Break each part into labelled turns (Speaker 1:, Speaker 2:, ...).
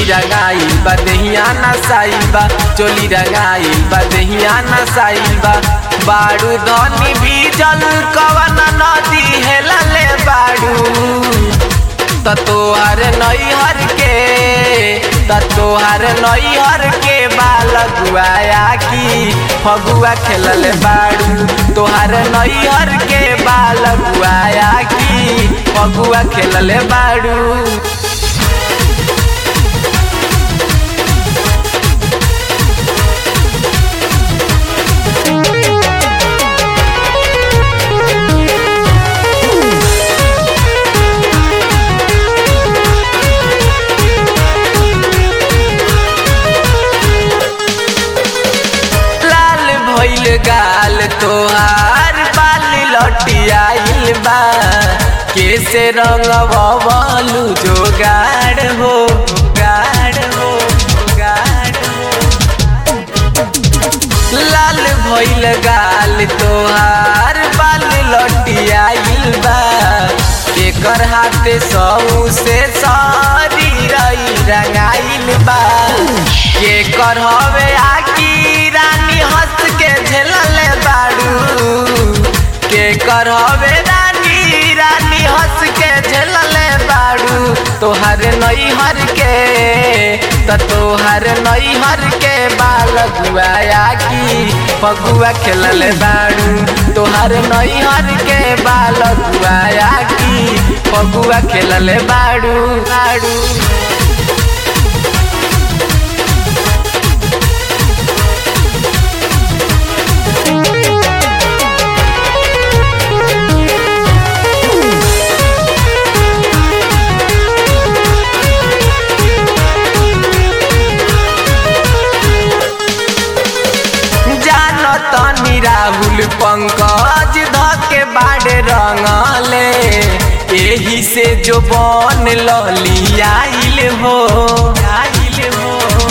Speaker 1: रंगाइल बा देहिया नसाइल बा चोली रंगाइल बा देहिया नसाइल बा बाड़ू धनी भीजल कवन नदी हेलले बाड़ू त तोहर नैहर के त तोहर नैहर के बाल गुआया की फगुआ खेलल बाड़ू तोहर नैहर के बाल गुआया की फगुआ खेलल बाड़ू लाल भइल गाल तोहार बाल लटियाइल बा कैसे रंगवलू जोगाड़ हो गाड़ हो गाड़ हो लाल भइल गाल तोहार बाल लटियाइल बा एकर हाथे सौ से सारी रई रंगाइल बा केकर हवे आकी रानी हंस के झेलले बाड़ू केकर हवे रानी रानी हंस के झेलले बाड़ू तोहर नैहर के त तोहर नैहर के बाल गुआया की फगुआ खेलले बाड़ू तोहर नैहर के बाल गुआया की फगुआ खेलले बाड़ू बाड़ू जानो तनी राहुल पंकज धके बाड़े रंगले एही से जो बन लली आइल हो आइल हो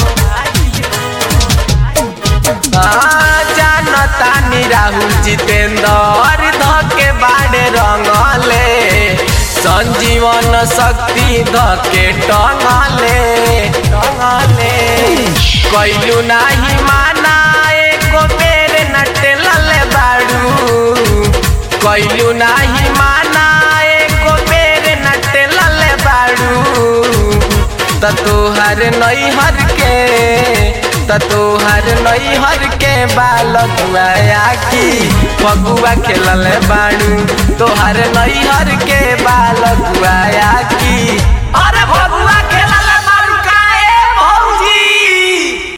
Speaker 1: हाँ, जानो तानी राहुल जितेंद्र धके बाड़े रंगले संजीवन शक्ति धके टंगले टंगले कैलू नाही माना एको बेर नटलले बाड़ू कैलू नाही माना एको बेर नटलले बाड़ू त तोहर नैहर के त तोहर नैहर के बाल गुआया की फगुआ खेलले बाड़ू तोहर नैहर के बाल गुआया